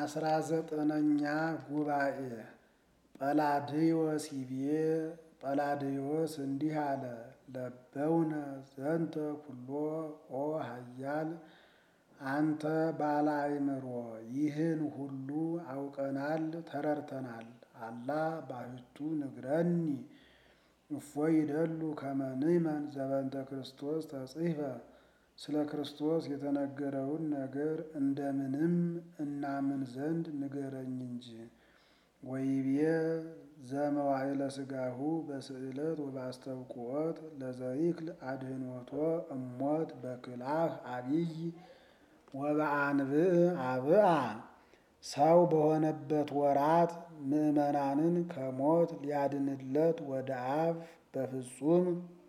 አስራ ዘጠነኛ ጉባኤ ጰላድዮስ ይቤ ጰላድዮስ እንዲህ አለ። ለበውነ ዘንተ ኩሎ ኦ ኃያል አንተ ባለ አእምሮ ይህን ሁሉ አውቀናል ተረድተናል። አላ ባሕቱ ንግረኒ እፎይ ይደሉ ከመ ንሕመን ዘበንተ ክርስቶስ ተጽሕፈ ስለ ክርስቶስ የተነገረውን ነገር እንደምንም እናምን ዘንድ ንገረኝ እንጂ። ወይቤ ዘመዋዕለ ሥጋሁ በስዕለት ወበአስተብቅዖት ለዘይክል አድኅኖቶ እሞት በክልአህ አቢይ ወበአንብዕ አብአ ሰው በሆነበት ወራት ምዕመናንን ከሞት ሊያድንለት ወደ አብ በፍጹም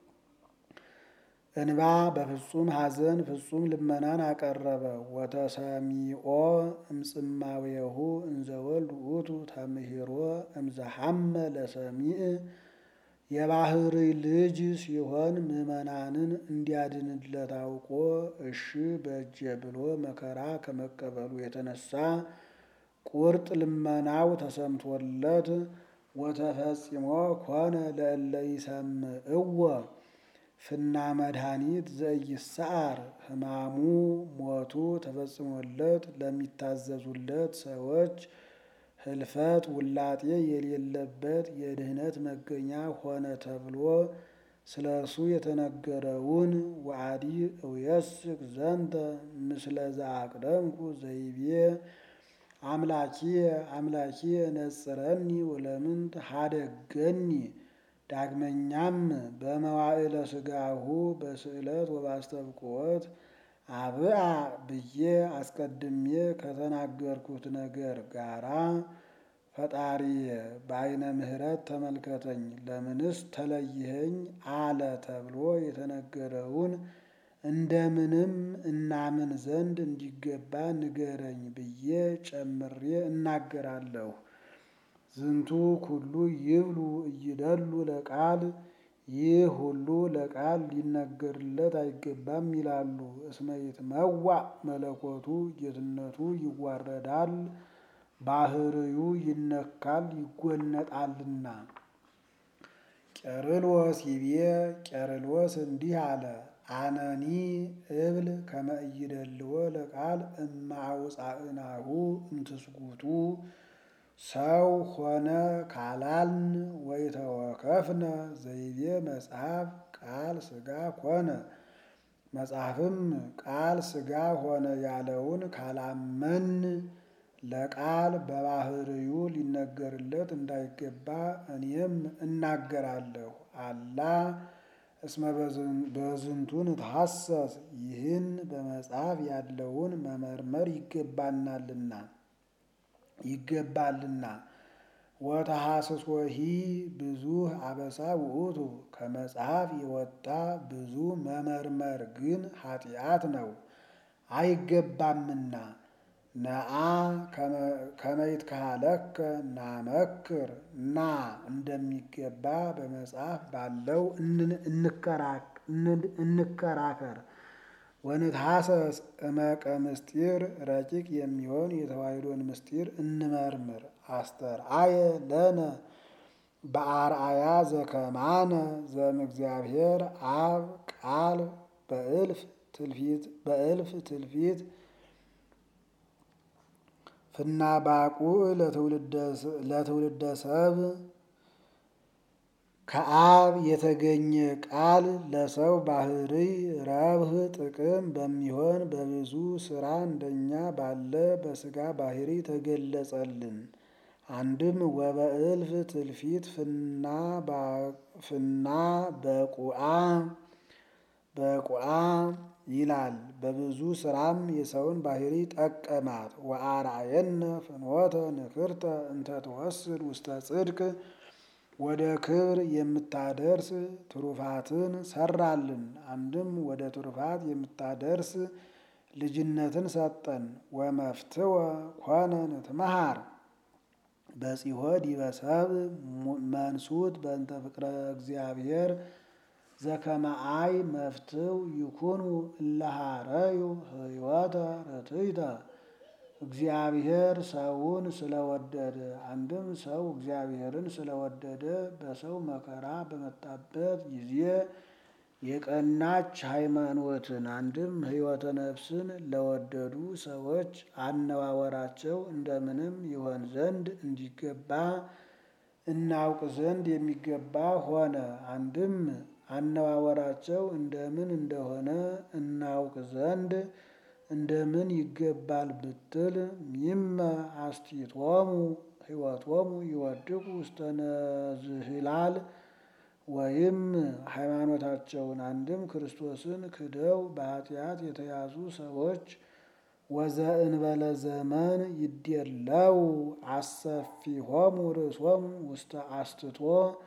እንባ በፍጹም ሐዘን ፍጹም ልመናን አቀረበ። ወተሰሚዖ እምጽማዌሁ እንዘ ወልድ ውእቱ ተምሂሮ እምዘሐመ ለሰሚዕ የባሕርይ ልጅ ሲሆን ምዕመናንን እንዲያድንለት አውቆ እሺ በእጀ ብሎ መከራ ከመቀበሉ የተነሳ ቁርጥ ልመናው ተሰምቶለት ወተፈጺሞ ኮነ ለእለ ይሰምዕዎ ፍና መድኃኒት ዘኢይስዓር ሕማሙ ሞቱ ተፈጽሞለት ለሚታዘዙለት ሰዎች ህልፈት ውላጤ የሌለበት የድኅነት መገኛ ሆነ ተብሎ ስለ እርሱ የተነገረውን ወአዲ እውየስክ ዘንተ ምስለ ዘአቅደምኩ ዘይቤ አምላኪየ አምላኪየ ነጽረኒ ወለምንት ሀደገኒ። ዳግመኛም በመዋዕለ ሥጋሁ በስዕለት ወበአስተብቅዖት አብአ ብዬ አስቀድሜ ከተናገርኩት ነገር ጋራ ፈጣሪየ በዓይነ ምሕረት ተመልከተኝ ለምንስ ተለይኸኝ አለ ተብሎ የተነገረውን እንደምንም እናምን ዘንድ እንዲገባ ንገረኝ ብዬ ጨምሬ እናገራለሁ። ዝንቱ ኩሉ ይብሉ እይደሉ ለቃል ይህ ሁሉ ለቃል ሊነገርለት አይገባም ይላሉ። እስመ ይትመዋዕ መለኮቱ ጌትነቱ ይዋረዳል፣ ባሕርዩ ይነካል ይጎነጣልና። ቄርሎስ ይቤ ቄርሎስ እንዲህ አለ። አነኒ እብል ከመ ኢይደልዎ ለቃል እመ አውፃእናሁ እምትስጉቱ ሰው ሆነ ካላልን ወይተወከፍነ ዘይቤ መጽሐፍ ቃል ሥጋ ኮነ መጽሐፍም ቃል ሥጋ ሆነ ያለውን ካላመን ለቃል በባሕርዩ ሊነገርለት እንዳይገባ እኔም እናገራለሁ። አላ እስመ በዝንቱ ንትሐሰስ ይህን በመጽሐፍ ያለውን መመርመር ይገባናልና ይገባልና። ወተሐስሶሂ ብዙኅ አበሳ ውእቱ ከመጽሐፍ የወጣ ብዙ መመርመር ግን ኃጢአት ነው አይገባምና። ነአ ከመ ይትከሀለከ ናመክር ና እንደሚገባ በመጽሐፍ ባለው እንከራከር። ወንትሐሰስ እመቀ ምስጢር ረቂቅ የሚሆን የተዋሕዶን ምስጢር እንመርምር። አስተርአየ ለነ በአርአያ ዘከማነ ዘእምእግዚአብሔር አብ ቃል በእልፍ ትልፊት በእልፍ ትልፊት ፍናባቁዕ ለትውልደ ሰብ ከአብ የተገኘ ቃል ለሰው ባሕርይ ረብህ ጥቅም በሚሆን በብዙ ሥራ እንደኛ ባለ በሥጋ ባሕርይ ተገለጸልን። አንድም ወበእልፍ ትልፊት ፍና በቁአ በቁአ ይላል። በብዙ ሥራም የሰውን ባሕርይ ጠቀማት። ወአርአየነ ፍኖተ ንክርተ እንተ ትወስድ ውስተ ጽድቅ ወደ ክብር የምታደርስ ትሩፋትን ሰራልን። አንድም ወደ ትሩፋት የምታደርስ ልጅነትን ሰጠን። ወመፍትወ ኮነ ንትመሃር በጺሖ ዲበ ሰብእ መንሱት በእንተ ፍቅረ እግዚአብሔር ዘከመ አይ መፍትው ይኩኑ እለ ሀረዩ ሕይወተ ርትዕተ እግዚአብሔር ሰውን ስለወደደ አንድም ሰው እግዚአብሔርን ስለወደደ በሰው መከራ በመጣበት ጊዜ የቀናች ሃይማኖትን አንድም ሕይወተ ነፍስን ለወደዱ ሰዎች አነዋወራቸው እንደምንም ይሆን ዘንድ እንዲገባ እናውቅ ዘንድ የሚገባ ሆነ። አንድም አነዋወራቸው እንደምን እንደሆነ እናውቅ ዘንድ እንደምን ይገባል ብትል ሚመ አስቲቶሙ ሕይወቶሙ ይወድቁ ውስተ ነዝህላል ወይም ሃይማኖታቸውን አንድም ክርስቶስን ክደው በኃጢአት የተያዙ ሰዎች ወዘእንበለ ዘመን ይዴለው አሰፊሆሙ ርእሶሙ ውስተ አስትቶ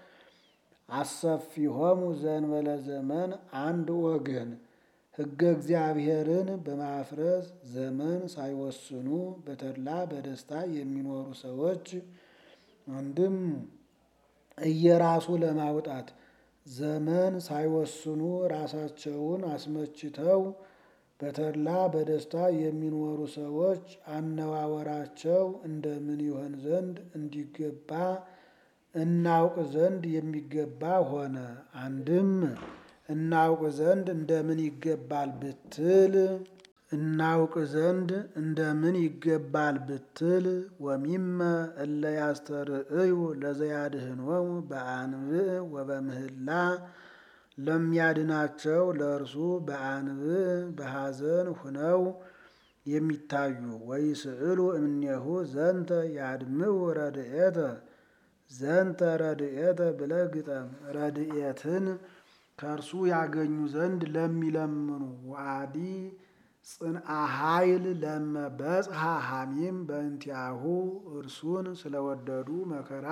አሰፊሆሙ ዘእንበለ ዘመን አንድ ወገን ሕገ እግዚአብሔርን በማፍረስ ዘመን ሳይወስኑ በተድላ በደስታ የሚኖሩ ሰዎች አንድም እየራሱ ለማውጣት ዘመን ሳይወስኑ ራሳቸውን አስመችተው በተድላ በደስታ የሚኖሩ ሰዎች አነዋወራቸው እንደምን ይሆን ዘንድ እንዲገባ እናውቅ ዘንድ የሚገባ ሆነ። አንድም እናውቅ ዘንድ እንደምን ይገባል ብትል እናውቅ ዘንድ እንደምን ይገባል ብትል ወሚመ እለ ያስተርእዩ ለዘያድኅኖሙ በአንብዕ ወበምህላ ለሚያድናቸው ለእርሱ በአንብዕ በሐዘን ሁነው የሚታዩ ወይስእሉ እምኔሁ ዘንተ ያድምዑ ረድኤተ ዘንተ ረድኤተ ብለህ ግጠም። ረድኤትን ከእርሱ ያገኙ ዘንድ ለሚለምኑ ዋዲ ጽንአ ኃይል ለመበጽሐ ሐሚም በእንቲአሁ እርሱን ስለወደዱ መከራ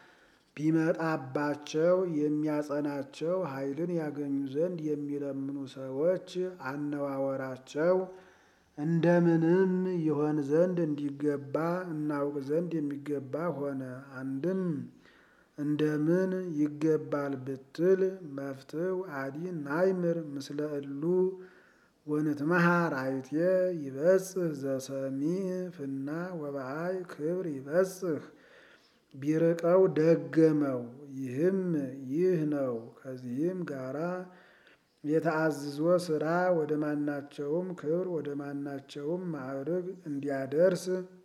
ቢመጣባቸው የሚያጸናቸው ኃይልን ያገኙ ዘንድ የሚለምኑ ሰዎች አነዋወራቸው እንደምንም ይሆን ዘንድ እንዲገባ እናውቅ ዘንድ የሚገባ ሆነ። አንድም እንደምን ይገባል ብትል መፍትው አዲ ናይምር ምስለ እሉ ወንትመሃር አይቴ ይበጽህ ዘሰሚዕ ፍና ወበአይ ክብር ይበጽህ ቢርቀው ደገመው። ይህም ይህ ነው። ከዚህም ጋራ የተአዝዞ ስራ ወደ ማናቸውም ክብር ወደ ማናቸውም ማዕርግ እንዲያደርስ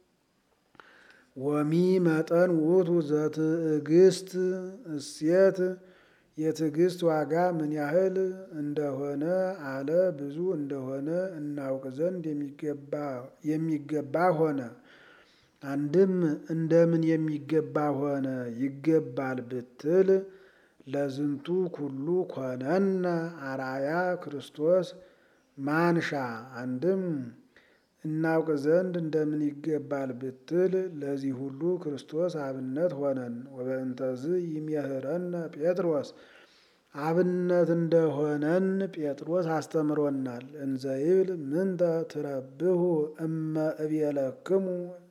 ወሚ መጠን ውእቱ ዘትዕግስት እሴት የትዕግስት ዋጋ ምን ያህል እንደሆነ አለ ብዙ እንደሆነ እናውቅ ዘንድ የሚገባ ሆነ። አንድም እንደምን የሚገባ ሆነ ይገባል ብትል ለዝንቱ ኩሉ ኮነነ አርአያ ክርስቶስ ማንሻ አንድም እናውቅ ዘንድ እንደምን ይገባል ብትል ለዚህ ሁሉ ክርስቶስ አብነት ሆነን። ወበእንተዝ ይሜህረነ ጴጥሮስ አብነት እንደሆነን ጴጥሮስ አስተምሮናል። እንዘይብል ምንተ ትረብሁ እመ እቤለክሙ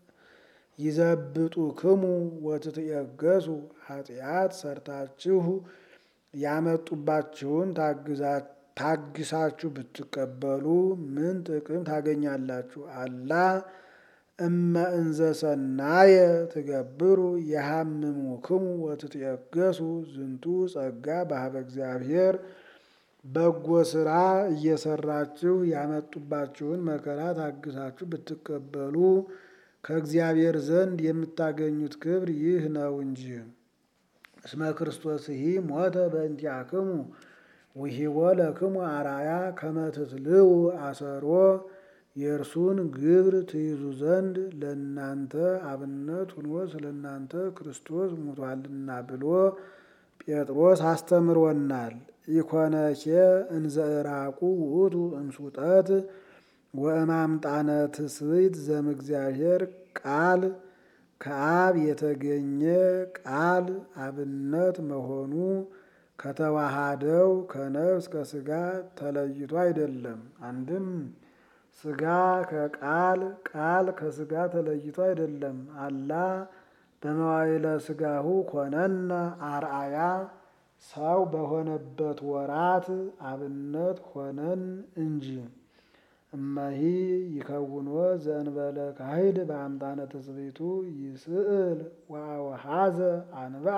ይዘብጡክሙ ወትትየገሱ ኃጢአት ሰርታችሁ ያመጡባችሁን ታግሳችሁ ብትቀበሉ ምን ጥቅም ታገኛላችሁ? አላ እመ እንዘ ሰናየ ትገብሩ የሐምሙክሙ ወትትየገሱ ዝንቱ ጸጋ በሀበ እግዚአብሔር በጎ ስራ እየሰራችሁ ያመጡባችሁን መከራ ታግሳችሁ ብትቀበሉ ከእግዚአብሔር ዘንድ የምታገኙት ክብር ይህ ነው እንጂ። እስመ ክርስቶስሂ ሞተ በእንቲአክሙ ውሂቦ ለክሙ አራያ ከመ ትትልው አሰሮ የእርሱን ግብር ትይዙ ዘንድ ለእናንተ አብነት ሁኖ ስለ እናንተ ክርስቶስ ሙቷልና ብሎ ጴጥሮስ አስተምሮናል። ኢኮነኬ እንዘ ዕራቁ ውእቱ እምሱጠት ወእማምጣነ ትስብእት ዘእምእግዚአብሔር ቃል ከአብ የተገኘ ቃል አብነት መሆኑ ከተዋሃደው ከነፍስ ከስጋ ተለይቶ አይደለም። አንድም ስጋ ከቃል ቃል ከስጋ ተለይቶ አይደለም። አላ በመዋይለ ስጋሁ ኮነነ አርአያ ሰው በሆነበት ወራት አብነት ሆነን እንጂ። እመሂ ይከውኖ ዘእንበለ ካሂድ በአምጣነ ትስብእቱ ይስእል ወአውሃዘ አንብአ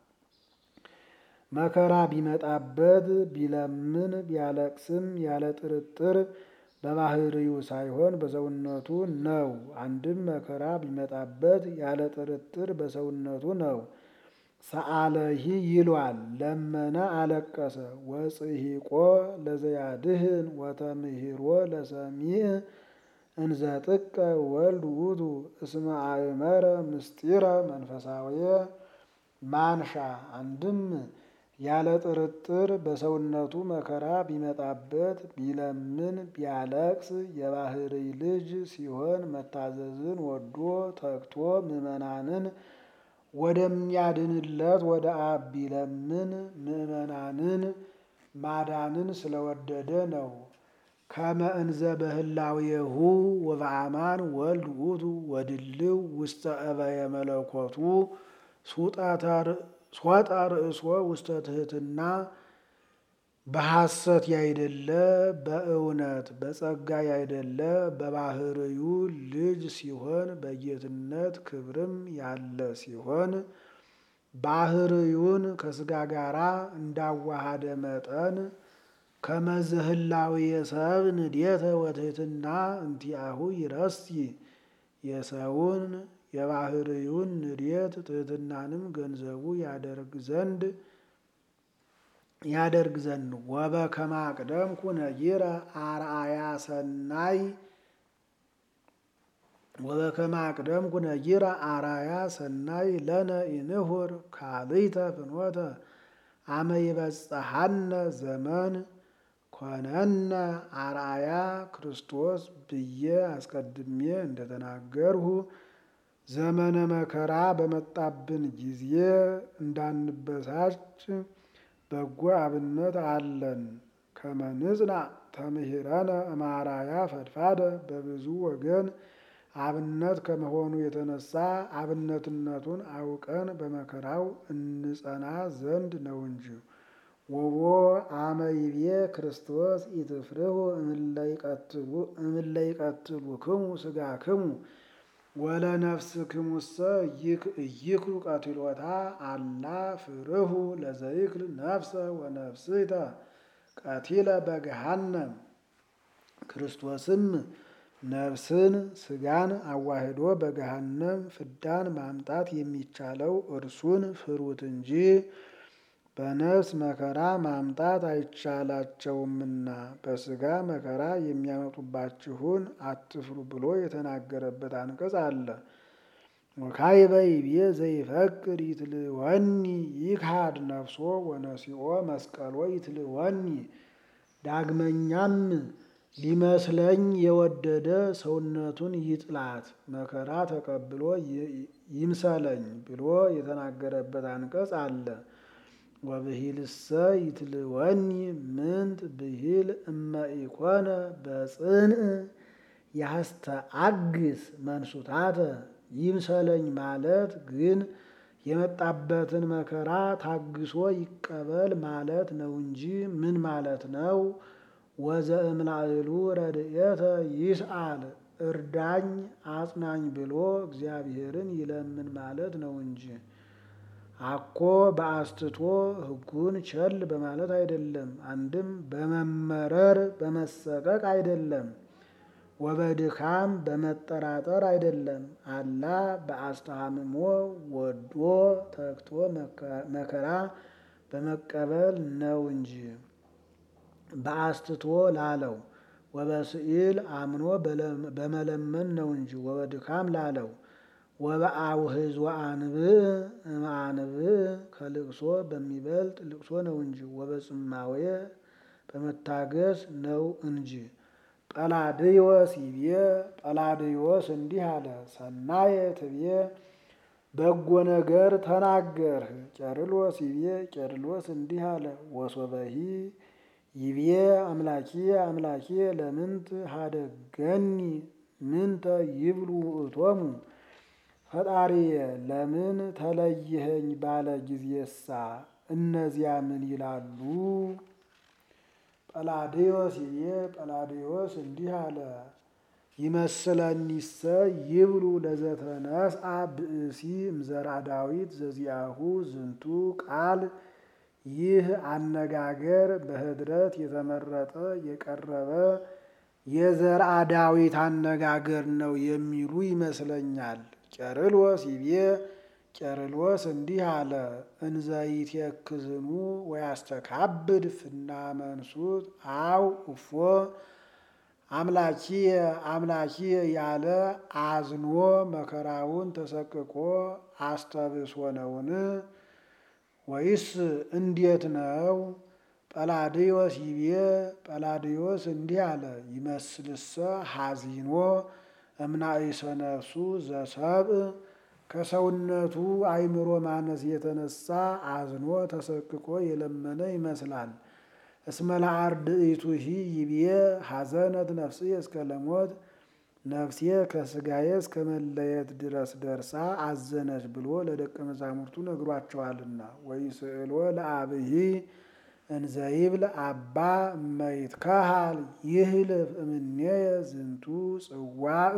መከራ ቢመጣበት ቢለምን ቢያለቅስም ያለ ጥርጥር በባህሪው ሳይሆን በሰውነቱ ነው። አንድም መከራ ቢመጣበት ያለ ጥርጥር በሰውነቱ ነው። ሰአለሂ ይሏል ለመነ አለቀሰ። ወጽሂቆ ለዘያድህን ወተምህሮ ለሰሚዕ እንዘ ጥቀ ወልድ ውእቱ እስመ አእመረ ምስጢረ መንፈሳዊ ማንሻ አንድም ያለ ጥርጥር በሰውነቱ መከራ ቢመጣበት ቢለምን ቢያለቅስ የባህርይ ልጅ ሲሆን መታዘዝን ወዶ ተግቶ ምዕመናንን ወደሚያድንለት ወደ አብ ቢለምን ምዕመናንን ማዳንን ስለወደደ ነው። ከመ እንዘ በህላዌሁ ወበአማን ወልድ ውእቱ ወድልው ውስተ እበየ መለኮቱ ሶጣ ርእሶ ውስተ ትሕትና በሐሰት ያይደለ በእውነት በጸጋ ያይደለ በባህርዩ ልጅ ሲሆን በጌትነት ክብርም ያለ ሲሆን ባህርዩን ከስጋ ጋራ እንዳዋሃደ መጠን ከመዘህላዊ የሰብ ንዴተ ወትሕትና እንቲአሁ ይረሲ የሰውን የባህርዩን ንዴት ትሕትናንም ገንዘቡ ያደርግ ዘንድ ያደርግ ዘንድ ወበከመ አቅደምኩ ነጊረ አርአያ ሰናይ ወበከመ አቅደምኩ ነጊረ አርአያ ሰናይ ለነ ኢንሁር ካልእተ ፍኖተ አመ ይበጽሐነ ዘመን ኮነነ አርአያ ክርስቶስ ብዬ አስቀድሜ እንደተናገርሁ ዘመነ መከራ በመጣብን ጊዜ እንዳንበሳጭ በጎ አብነት አለን። ከመንጽና ተምህረነ እማራያ ፈድፋደ በብዙ ወገን አብነት ከመሆኑ የተነሳ አብነትነቱን አውቀን በመከራው እንጸና ዘንድ ነው እንጂ። ወቦ አመ ይቤ ክርስቶስ ኢትፍርሁ እምእለ ይቀትሉክሙ ሥጋክሙ ወለነፍስክሙሰ ኢይክሉ ቀትሎታ አላ ፍርሁ ለዘይክል ነፍሰ ወነፍስተ ቀቲለ በገሃነም። ክርስቶስም ነፍስን ሥጋን አዋህዶ በገሃነም ፍዳን ማምጣት የሚቻለው እርሱን ፍሩት እንጂ በነፍስ መከራ ማምጣት አይቻላቸውምና በሥጋ መከራ የሚያመጡባችሁን አትፍሩ ብሎ የተናገረበት አንቀጽ አለ። ወካዕበ ይቤ ዘይፈቅድ ይትልወኒ ይክሃድ ነፍሶ ወነሲኦ መስቀሎ ይትልወኒ። ዳግመኛም ሊመስለኝ የወደደ ሰውነቱን ይጥላት መከራ ተቀብሎ ይምሰለኝ ብሎ የተናገረበት አንቀጽ አለ። ወብሂልሰ ይትልወኒ ምንት ብሂል እመ ኢኮነ በጽንዕ ያስተአግስ መንሱታተ። ይምሰለኝ ማለት ግን የመጣበትን መከራ ታግሶ ይቀበል ማለት ነው እንጂ ምን ማለት ነው? ወዘእምላዕሉ ረድኤተ ይስአል እርዳኝ አጽናኝ ብሎ እግዚአብሔርን ይለምን ማለት ነው እንጂ አኮ በአስትቶ ሕጉን ቸል በማለት አይደለም። አንድም በመመረር በመሰቀቅ አይደለም። ወበድካም በመጠራጠር አይደለም። አላ በአስተሃምሞ ወዶ ተግቶ መከራ በመቀበል ነው እንጂ በአስትቶ ላለው ወበስዕል አምኖ በመለመን ነው እንጂ ወበድካም ላለው ወበአውህዝ ወአንብዕ እምአንብዕ ከልቅሶ በሚበልጥ ልቅሶ ነው እንጂ ወበጽማዌ በመታገስ ነው እንጂ። ጰላድዮስ ይቤ ጰላድዮስ እንዲህ አለ፣ ሰናየ ትቤ በጎ ነገር ተናገርህ። ቄርሎስ ይቤ ቄርሎስ እንዲህ አለ፣ ወሶበሂ ይቤ አምላኪ አምላኪ ለምንት ሀደገኒ ምንተ ይብሉ ውእቶሙ ፈጣሪየ ለምን ተለይኸኝ ባለ ጊዜሳ እነዚያ ምን ይላሉ? ጰላዴዎስ ይቤ ጰላዴዎስ እንዲህ አለ ይመስለኒሰ ይብሉ ለዘተነስአ ብእሲ እምዘራ ዳዊት ዘዚአሁ ዝንቱ ቃል ይህ አነጋገር በህድረት የተመረጠ የቀረበ የዘርአ ዳዊት አነጋገር ነው የሚሉ ይመስለኛል። ቄርሎስ ይቤ ቄርሎስ እንዲህ አለ እንዘይትክዝኑ ወያስተካብድ ፍና መንሱት አው እፎ አምላኪየ አምላኪየ ያለ አዝኖ መከራውን ተሰቅቆ አስተብሶ ነውን? ወይስ እንዴት ነው? ጰላዴዎስ ይቤ ጰላዴዎስ እንዲህ አለ ይመስልሰ ሐዚኖ እምናእሰ ነፍሱ ዘሰብእ ከሰውነቱ አእምሮ ማነስ የተነሳ አዝኖ ተሰቅቆ የለመነ ይመስላል። እስመ ለአርድእቱሂ ይቤ ሐዘነት ነፍስየ እስከ ለሞት ነፍሴ ከስጋዬ እስከ መለየት ድረስ ደርሳ አዘነች ብሎ ለደቀ መዛሙርቱ ነግሯቸዋልና። ወይስእሎ ለአብሂ እንዘይብል አባ እመይትከሃል ይህልፍ እምኔየ ዝንቱ ጽዋዕ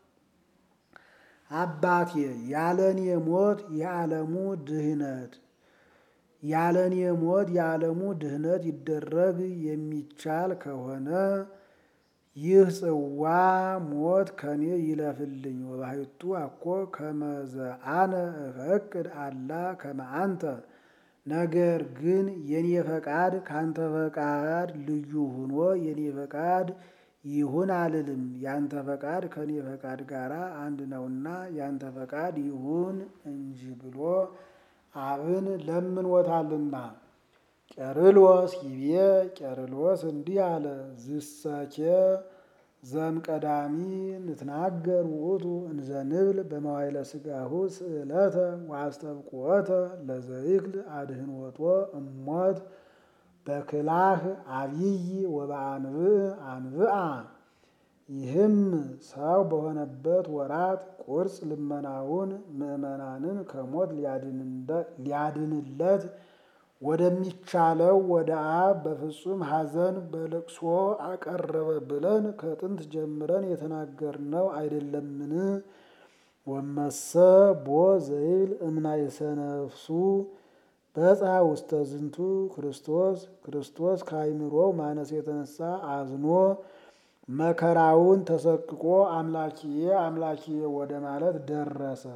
አባቴ ያለኔ ሞት የዓለሙ ድህነት ያለኔ ሞት የዓለሙ ድህነት ይደረግ የሚቻል ከሆነ ይህ ጽዋ ሞት ከኔ ይለፍልኝ። ወባሕቱ አኮ ከመዘ አነ እፈቅድ አላ ከመ አንተ ነገር ግን የኔ ፈቃድ ካንተ ፈቃድ ልዩ ሆኖ የኔ ፈቃድ ይሁን አልልም። ያንተ ፈቃድ ከኔ ፈቃድ ጋር አንድ ነውና ያንተ ፈቃድ ይሁን እንጂ ብሎ አብን ለምኖታልና። ቄርሎስ ይቤ ቄርሎስ እንዲህ አለ ዝሰኬ ዘምቀዳሚ ንትናገር ውእቱ እንዘ ንብል በመዋይለ ሥጋሁ ስእለተ ወአስተብቁዖተ ለዘይክል አድህኖቶ እሞት በክላህ አብይ ወበአንብዕ አንብዓ። ይህም ሰው በሆነበት ወራት ቁርጽ ልመናውን ምዕመናንን ከሞት ሊያድንለት ወደሚቻለው ወደ አብ በፍጹም ሐዘን በልቅሶ አቀረበ ብለን ከጥንት ጀምረን የተናገርነው አይደለምን? ወመሰ ቦ ዘይብል እምናይሰ ነፍሱ በጻ ውስተ ዝንቱ ክርስቶስ ክርስቶስ ከአይምሮው ማነስ የተነሳ አዝኖ መከራውን ተሰቅቆ አምላኪዬ አምላኪዬ ወደ ማለት ደረሰ።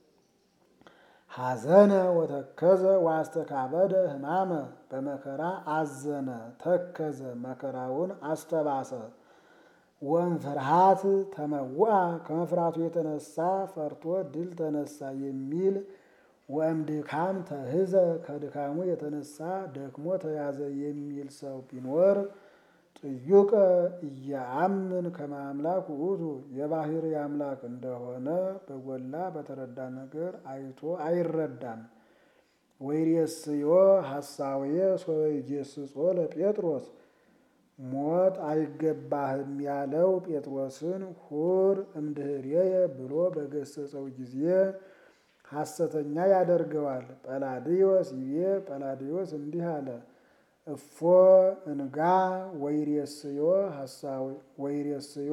ሐዘነ ወተከዘ ወአስተካበደ ሕማመ በመከራ አዘነ ተከዘ መከራውን አስተባሰ። ወእምፍርሃት ተመውአ ከመፍራቱ የተነሳ ፈርቶ ድል ተነሳ የሚል ወእምድካም ተህዘ ከድካሙ የተነሳ ደክሞ ተያዘ የሚል ሰው ቢኖር ጥዩቀ እየአምን ከመ አምላክ ውእቱ የባህሪ አምላክ እንደሆነ በጎላ በተረዳ ነገር አይቶ አይረዳም። ወይሬስዮ ሐሳዌ ሶበ ይጌስጾ ለጴጥሮስ ሞት አይገባህም ያለው ጴጥሮስን ሁር እምድኅሬየ ብሎ በገሰጸው ጊዜ ሐሰተኛ ያደርገዋል። ጰላዲዮስ ይቤ ጰላዲዮስ እንዲህ አለ እፎ እንጋ ወይሬስዮ ሐሳዌ ወይሬስዮ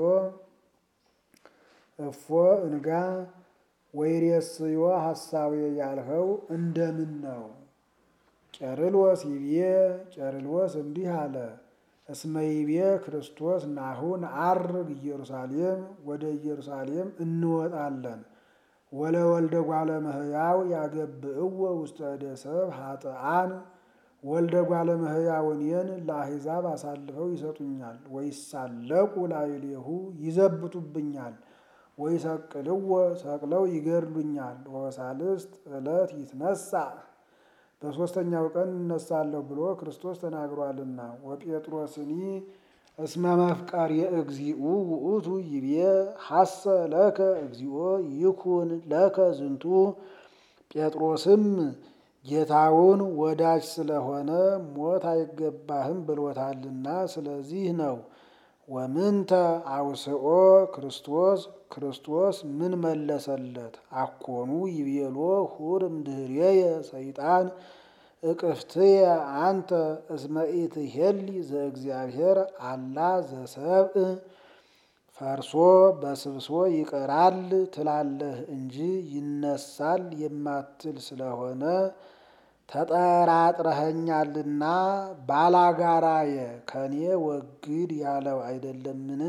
እፎ እንጋ ወይሬስዮ ሐሳዌ ያልኸው እንደምን ነው? ቄርሎስ ይቤ ቄርሎስ እንዲህ አለ እስመ ይቤ ክርስቶስ ናሁ ነዐርግ ኢየሩሳሌም ወደ ኢየሩሳሌም እንወጣለን ወለወልደ እጓለ እመሕያው ያገብእዎ ውስተ እደ ሰብእ ኃጥኣን ወልደ እጓለ እመሕያው እኔን ለአሕዛብ አሳልፈው ይሰጡኛል። ወይሳለቁ ላዕሌሁ ይዘብቱብኛል። ወይሰቅልዎ ሰቅለው ይገድሉኛል። ወበሳልስት ዕለት ይትነሣእ በሦስተኛው ቀን እነሳለሁ ብሎ ክርስቶስ ተናግሯልና። ወጴጥሮስኒ እስመ መፍቀር የእግዚኡ ውእቱ ይቤ ሐሰ ለከ እግዚኦ ይኩን ለከ ዝንቱ። ጴጥሮስም ጌታውን ወዳጅ ስለሆነ ሞት አይገባህም ብሎታልና ስለዚህ ነው። ወምንተ አውስኦ ክርስቶስ ክርስቶስ ምን መለሰለት? አኮኑ ይቤሎ ሁር እምድኅሬየ ሰይጣን እቅፍትየ አንተ እስመ ኢትሄሊ ዘእግዚአብሔር አላ ዘሰብእ ፈርሶ በስብሶ ይቀራል ትላለህ እንጂ ይነሳል የማትል ስለሆነ ተጠራጥረኸኛልና ባላጋራየ ከኔ ወግድ ያለው አይደለምን?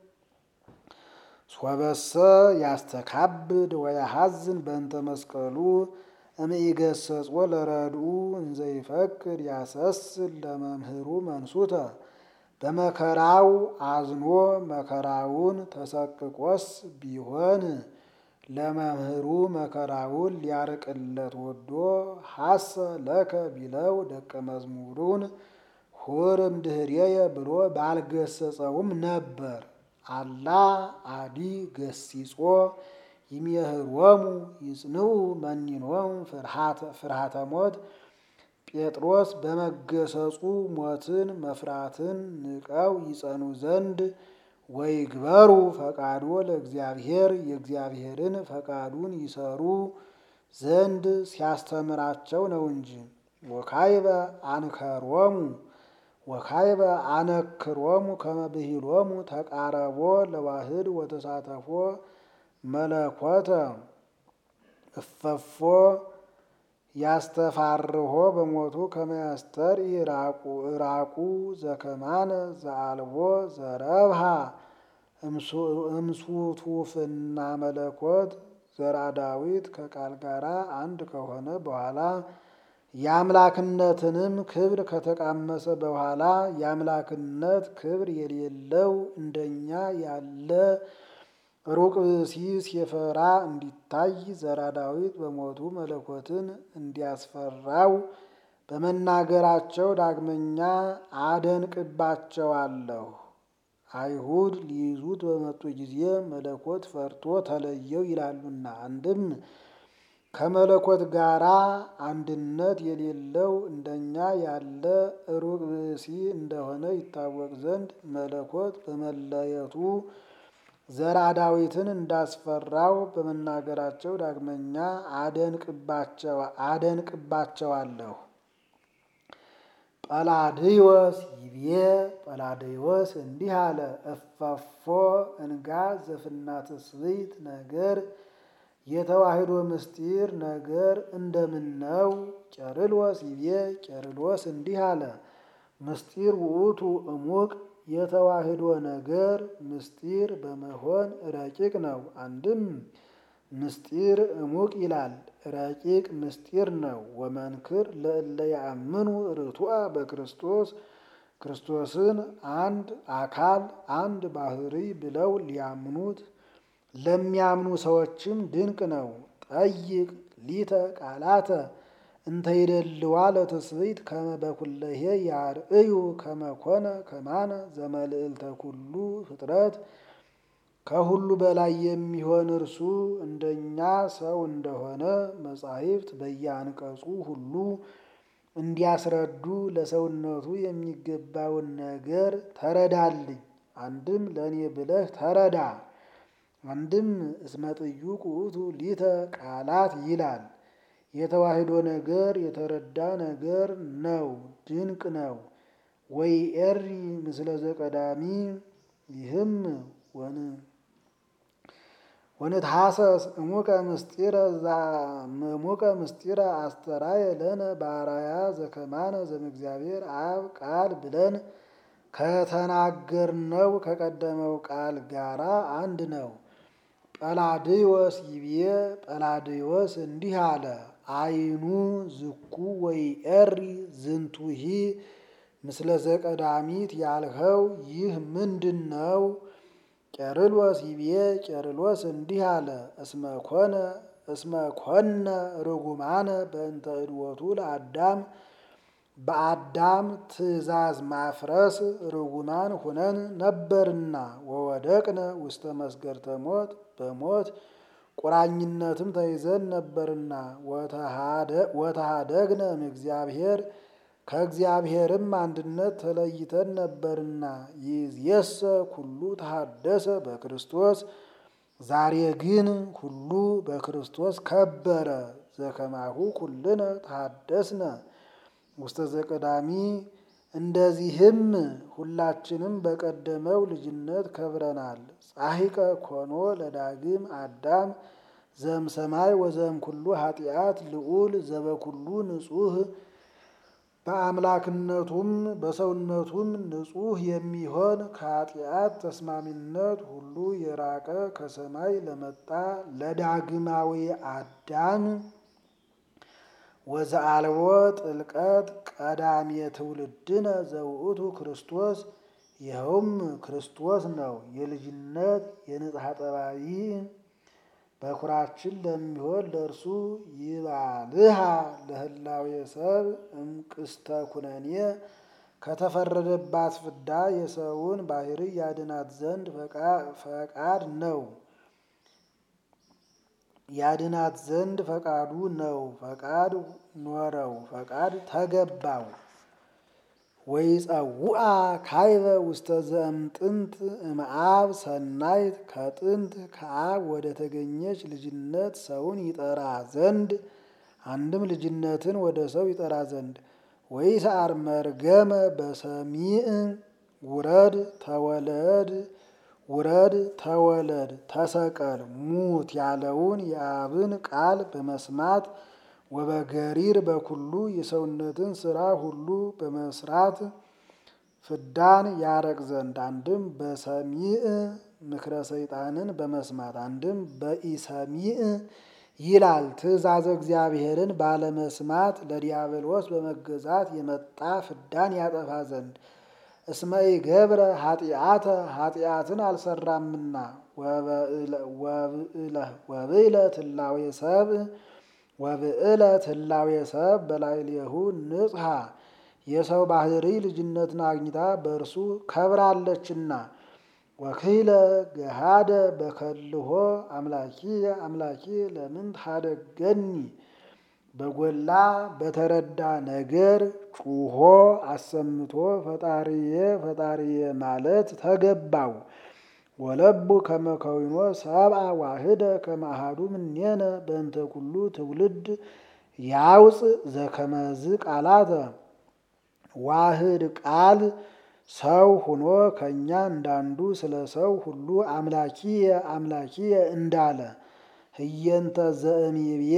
ሶበሰ ያስተካብድ ወያሐዝን በእንተ መስቀሉ እምይገሰጾ ለረድኡ እንዘይፈቅድ ያሰስል ለመምህሩ መንሱተ በመከራው አዝኖ መከራውን ተሰቅቆስ ቢሆን ለመምህሩ መከራውን ሊያርቅለት ወዶ ሐሰ ለከ ቢለው ደቀ መዝሙሩን ሁርም ድህሬየ ብሎ ባልገሰጸውም ነበር። አላ አዲ ገሲጾ ይሜህሮሙ ይጽንዑ መኒኖሙ ፍርሃተ ሞት ጴጥሮስ በመገሰጹ ሞትን መፍራትን ንቀው ይጸኑ ዘንድ ወይግበሩ ፈቃዶ ለእግዚአብሔር የእግዚአብሔርን ፈቃዱን ይሰሩ ዘንድ ሲያስተምራቸው ነው እንጂ። ወካይበ አንከሮሙ ወካይበ አነክሮሙ ከመብሂሎሙ ተቃረቦ ለዋህድ ወተሳተፎ መለኮተ እፈፎ ያስተፋርሆ በሞቱ ከመያስተር ኢራቁ እራቁ ዘከማነ ዘአልቦ ዘረብሃ እምሱቱፍና መለኮት ዘራ ዳዊት ከቃል ጋር አንድ ከሆነ በኋላ የአምላክነትንም ክብር ከተቃመሰ በኋላ የአምላክነት ክብር የሌለው እንደኛ ያለ ሩቅ ብእሲ ሲፈራ እንዲታይ ዘራ ዳዊት በሞቱ መለኮትን እንዲያስፈራው በመናገራቸው ዳግመኛ አደንቅባቸዋለሁ። አይሁድ ሊይዙት በመጡ ጊዜ መለኮት ፈርቶ ተለየው ይላሉና፣ አንድም ከመለኮት ጋራ አንድነት የሌለው እንደኛ ያለ ሩቅ ብእሲ እንደሆነ ይታወቅ ዘንድ መለኮት በመለየቱ ዘራ ዳዊትን እንዳስፈራው በመናገራቸው ዳግመኛ አደንቅባቸዋለሁ። ጰላድዮስ ይቤ ጰላድዮስ እንዲህ አለ። እፈፎ እንጋ ዘፍና ትስብእት ነገር የተዋህዶ ምስጢር ነገር እንደምን ነው? ቄርሎስ ይቤ ቄርሎስ እንዲህ አለ። ምስጢር ውእቱ እሙቅ የተዋህዶ ነገር ምስጢር በመሆን ረቂቅ ነው። አንድም ምስጢር እሙቅ ይላል፣ ረቂቅ ምስጢር ነው። ወመንክር ለእለ ያአምኑ ርቱዐ በክርስቶስ ክርስቶስን አንድ አካል አንድ ባህሪ ብለው ሊያምኑት ለሚያምኑ ሰዎችም ድንቅ ነው። ጠይቅ ሊተ ቃላተ እንተ ይደልዋ ለትስብእት ከመ በኩለሄ ያርእዩ ከመ ኮነ ከማነ ዘመልዕልተ ኩሉ ፍጥረት ከሁሉ በላይ የሚሆን እርሱ እንደኛ ሰው እንደሆነ መጻሕፍት በየአንቀጹ ሁሉ እንዲያስረዱ ለሰውነቱ የሚገባውን ነገር ተረዳልኝ። አንድም ለእኔ ብለህ ተረዳ። አንድም እስመ ጥዩቅ ውእቱ ሊተ ቃላት ይላል። የተዋህዶ ነገር የተረዳ ነገር ነው፣ ድንቅ ነው። ወይ ኤሪ ምስለ ዘቀዳሚ ይህም ወን ወንትሐሰስ እሙቀ ምስጢረ እሙቀ ምስጢረ አስተራየ ለነ ባራያ ዘከማነ ዘእግዚአብሔር አብ ቃል ብለን ከተናገርነው ከቀደመው ቃል ጋራ አንድ ነው። ጰላድዮስ ይቤ ጰላድዮስ እንዲህ አለ። አይኑ ዝኩ ወይ ኤሪ ዝንቱሂ ምስለ ዘቀዳሚት ያልኸው ይህ ምንድን ነው? ቄርሎስ ይቤ ቄርሎስ እንዲህ አለ። እስመ ኮነ እስመ ኮነ ርጉማነ በእንተ እድወቱ ለአዳም በአዳም ትእዛዝ ማፍረስ ርጉማን ሁነን ነበርና ወወደቅነ ውስተ መስገርተ ሞት በሞት ቁራኝነትም ተይዘን ነበርና ወተሃደግነ እምእግዚአብሔር ከእግዚአብሔርም አንድነት ተለይተን ነበርና ይእዜሰ ኩሉ ተሃደሰ በክርስቶስ ዛሬ ግን ሁሉ በክርስቶስ ከበረ። ዘከማሁ ኩልነ ተሃደስነ ውስተ ዘቀዳሚ እንደዚህም ሁላችንም በቀደመው ልጅነት ከብረናል። ጻሒቀ ኮኖ ለዳግም አዳም ዘም ሰማይ ወዘም ኩሉ ኃጢአት ልዑል ዘበኩሉ ንጹህ በአምላክነቱም በሰውነቱም ንጹህ የሚሆን ከኃጢአት ተስማሚነት ሁሉ የራቀ ከሰማይ ለመጣ ለዳግማዊ አዳም ወዘአልቦ ጥልቀት ቀዳሜ ትውልድነ ዘውእቱ ክርስቶስ ይኸውም ክርስቶስ ነው። የልጅነት የንጽሐ ጠባይ በኩራችን ለሚሆን ለእርሱ ይባልሃ ለህላዌ ሰብ እምቅስተ ኩነኔ ከተፈረደባት ፍዳ የሰውን ባህሪ ያድናት ዘንድ ፈቃድ ነው ያድናት ዘንድ ፈቃዱ ነው። ፈቃድ ኖረው ፈቃድ ተገባው። ወይጸውአ ካይበ ውስተ ዘእምጥንት እምአብ ሰናይት ከጥንት ከአብ ወደ ተገኘች ልጅነት ሰውን ይጠራ ዘንድ አንድም ልጅነትን ወደ ሰው ይጠራ ዘንድ ወይስዓር መርገመ በሰሚዕ ውረድ ተወለድ ውረድ ተወለድ ተሰቀል ሙት ያለውን የአብን ቃል በመስማት ወበገሪር በኩሉ የሰውነትን ስራ ሁሉ በመስራት ፍዳን ያረቅ ዘንድ አንድም በሰሚዕ ምክረ ሰይጣንን በመስማት አንድም በኢሰሚዕ ይላል ትእዛዘ እግዚአብሔርን ባለመስማት ለዲያብሎስ በመገዛት የመጣ ፍዳን ያጠፋ ዘንድ እስመ ኢገብረ ኃጢአተ ኃጢአትን አልሰራምና ወብእለ ትላዌ ሰብእ ወብእለ ትላዌ ሰብ በላዕሌሁ ንጽሐ የሰው ባህሪ ልጅነትን አግኝታ በእርሱ ከብራለችና ወክይለ ገሃደ በከልሆ አምላኪ አምላኪ ለምን ታደገኒ በጎላ በተረዳ ነገር ጩሆ አሰምቶ ፈጣሪዬ ፈጣሪዬ ማለት ተገባው። ወለቡ ከመከዊኖ ሰብአ ዋህደ ከማሃዱ ምኔነ በእንተ ኩሉ ትውልድ ያውፅ ዘከመዝ ቃላተ ዋህድ ቃል ሰው ሁኖ ከእኛ እንዳንዱ ስለ ሰው ሁሉ አምላኪየ አምላኪየ እንዳለ ህየንተ ዘእምይብዬ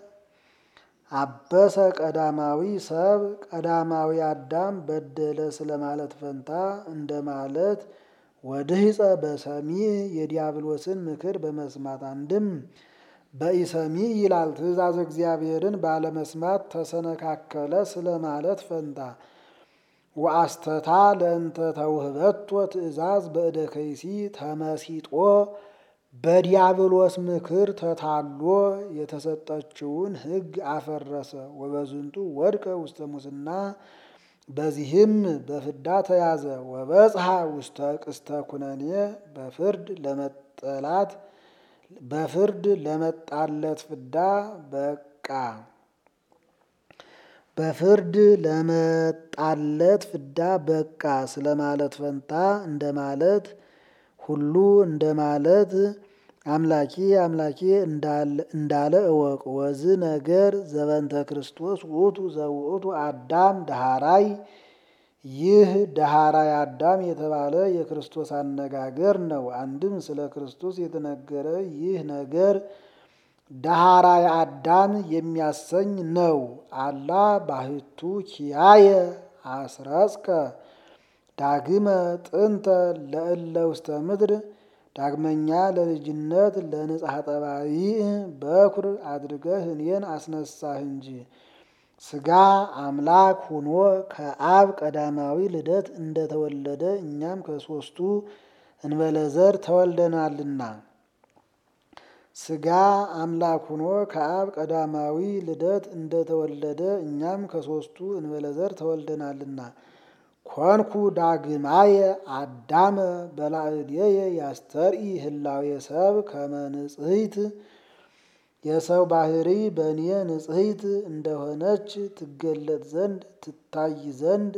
አበሰ ቀዳማዊ ሰብ ቀዳማዊ አዳም በደለ ስለማለት ፈንታ እንደማለት ወድህፀ በሰሚዕ የዲያብሎስን ምክር በመስማት አንድም በኢሰሚዕ ይላል ትእዛዝ እግዚአብሔርን ባለመስማት ተሰነካከለ ስለማለት ፈንታ ወአስተታ ለእንተ ተውህበቶ ትእዛዝ በእደ ከይሲ ተመሲጦ በዲያብሎስ ምክር ተታሎ የተሰጠችውን ሕግ አፈረሰ። ወበዝንቱ ወድቀ ውስተ ሙስና በዚህም በፍዳ ተያዘ። ወበጽሐ ውስተ ቅስተ ኩነኔ በፍርድ ለመጠላት በፍርድ ለመጣለት ፍዳ በቃ በፍርድ ለመጣለት ፍዳ በቃ ስለማለት ፈንታ እንደማለት ሁሉ እንደማለት አምላኪ አምላኪ እንዳለ እወቅ። ወዝ ነገር ዘበንተ ክርስቶስ ውእቱ ዘውእቱ አዳም ደሃራይ ይህ ደሃራይ አዳም የተባለ የክርስቶስ አነጋገር ነው። አንድም ስለ ክርስቶስ የተነገረ ይህ ነገር ዳሃራይ አዳም የሚያሰኝ ነው። አላ ባህቱ ኪያየ አስረጽከ ዳግመ ጥንተ ለእለ ውስተ ምድር ዳግመኛ ለልጅነት ለንጽሐ ጠባይ በኩር አድርገህ እኔን አስነሳህ እንጂ ሥጋ አምላክ ሁኖ ከአብ ቀዳማዊ ልደት እንደተወለደ እኛም ከሦስቱ እንበለዘር ተወልደናልና ሥጋ አምላክ ሁኖ ከአብ ቀዳማዊ ልደት እንደተወለደ እኛም ከሦስቱ እንበለዘር ተወልደናልና ኮንኩ ዳግማየ አዳመ በላዕሌየ ያስተርኢ ህላዌ ሰብ ከመ ንጽሕት የሰው ባህሪ በእኔ ንጽሕት እንደሆነች ትገለጥ ዘንድ ትታይ ዘንድ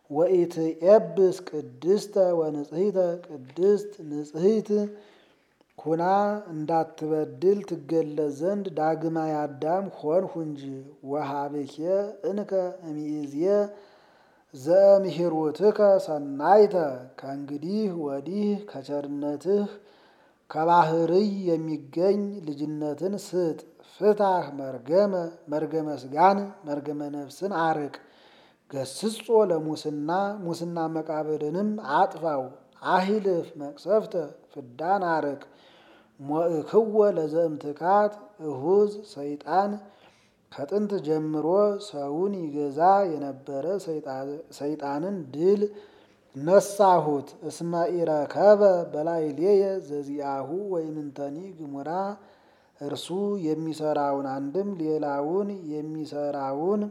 ወኢትኤብስ ቅድስተ ወንጽሕተ ቅድስት ንጽሕት ኩና እንዳትበድል ትገለጽ ዘንድ ዳግማይ አዳም ሆንሁ እንጂ። ወሀብኬ እንከ እምይእዜ ዘእምሂሩትከ ሰናይተ ከእንግዲህ ወዲህ ከቸርነትህ ከባህርይ የሚገኝ ልጅነትን ስጥ። ፍታህ መርገመ መርገመ ስጋን መርገመ ነፍስን አርቅ። ገስጾ ለሙስና ሙስና መቃብርንም አጥፋው። አሂልፍ መቅሰፍተ ፍዳን አርቅ። ሞእክወ ለዘእምትካት እሁዝ ሰይጣን ከጥንት ጀምሮ ሰውን ይገዛ የነበረ ሰይጣንን ድል ነሳሁት። እስመ ኢረከበ በላዕሌየ ዘዚአሁ ወይምንተኒ ግሙራ እርሱ የሚሰራውን አንድም ሌላውን የሚሰራውን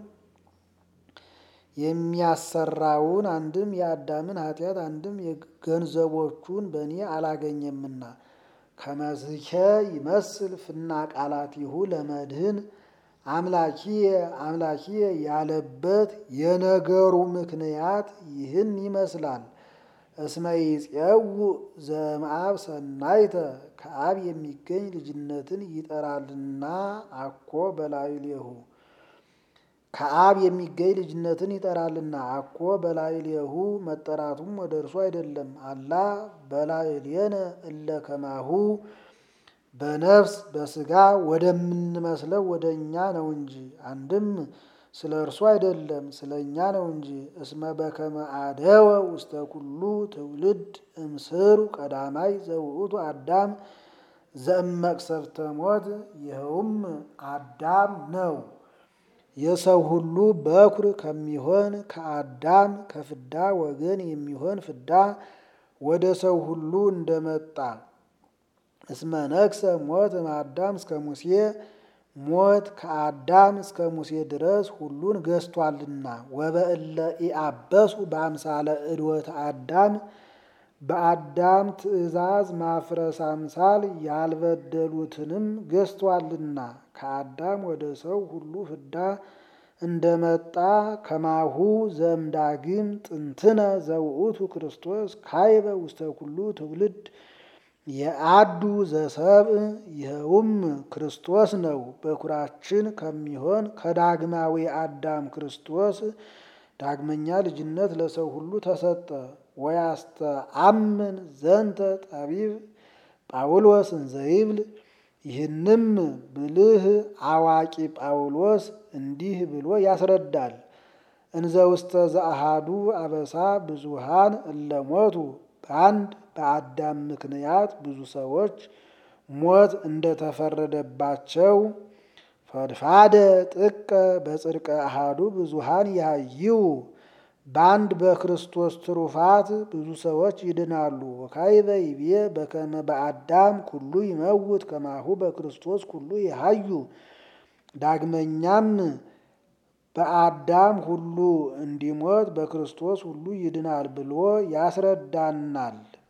የሚያሰራውን አንድም የአዳምን ኃጢአት አንድም የገንዘቦቹን በእኔ አላገኘምና። ከመዝኬ ይመስል ፍና ቃላቲሁ ለመድህን አምላኪየ አምላኪየ ያለበት የነገሩ ምክንያት ይህን ይመስላል። እስመ ይፄውእ ዘእምአብ ሰናይተ ከአብ የሚገኝ ልጅነትን ይጠራልና አኮ በላዕሌሁ ከአብ የሚገኝ ልጅነትን ይጠራልና አኮ በላዕሌሁ መጠራቱም ወደ እርሱ አይደለም። አላ በላዕሌነ እለ ከማሁ በነፍስ በስጋ ወደምንመስለው ወደ እኛ ነው እንጂ። አንድም ስለ እርሱ አይደለም ስለ እኛ ነው እንጂ። እስመ በከመ አደወ ውስተ ኩሉ ትውልድ እምስሩ ቀዳማይ ዘውእቱ አዳም ዘእመቅሰፍተ ሞት ይኸውም አዳም ነው። የሰው ሁሉ በኩር ከሚሆን ከአዳም ከፍዳ ወገን የሚሆን ፍዳ ወደ ሰው ሁሉ እንደመጣ እስመ ነግሰ ሞት እምአዳም እስከ ሙሴ ሞት ከአዳም እስከ ሙሴ ድረስ ሁሉን ገዝቷልና። ወበእለ ኢአበሱ በአምሳለ እድወተ አዳም በአዳም ትእዛዝ ማፍረስ አምሳል ያልበደሉትንም ገዝቷልና። ከአዳም ወደ ሰው ሁሉ ፍዳ እንደመጣ ከማሁ ዘእምዳግም ጥንትነ ዘውእቱ ክርስቶስ ካይበ ውስተ ኩሉ ትውልድ የአዱ ዘሰብእ ይኸውም ክርስቶስ ነው። በኩራችን ከሚሆን ከዳግማዊ አዳም ክርስቶስ ዳግመኛ ልጅነት ለሰው ሁሉ ተሰጠ። ወያስተአምን ዘንተ ጠቢብ ጳውሎስ እንዘይብል ይህንም ብልህ አዋቂ ጳውሎስ እንዲህ ብሎ ያስረዳል። እንዘ ውስተ ዘአሃዱ አበሳ ብዙሃን እለሞቱ በአንድ በአዳም ምክንያት ብዙ ሰዎች ሞት እንደተፈረደባቸው ፈድፋደ ጥቀ በጽድቀ አሃዱ ብዙሃን ያይው በአንድ በክርስቶስ ትሩፋት ብዙ ሰዎች ይድናሉ። ወካዕበ ይቤ በከመ በአዳም ኩሉ ይመውት ከማሁ በክርስቶስ ኩሉ ይሃዩ። ዳግመኛም በአዳም ሁሉ እንዲሞት በክርስቶስ ሁሉ ይድናል ብሎ ያስረዳናል።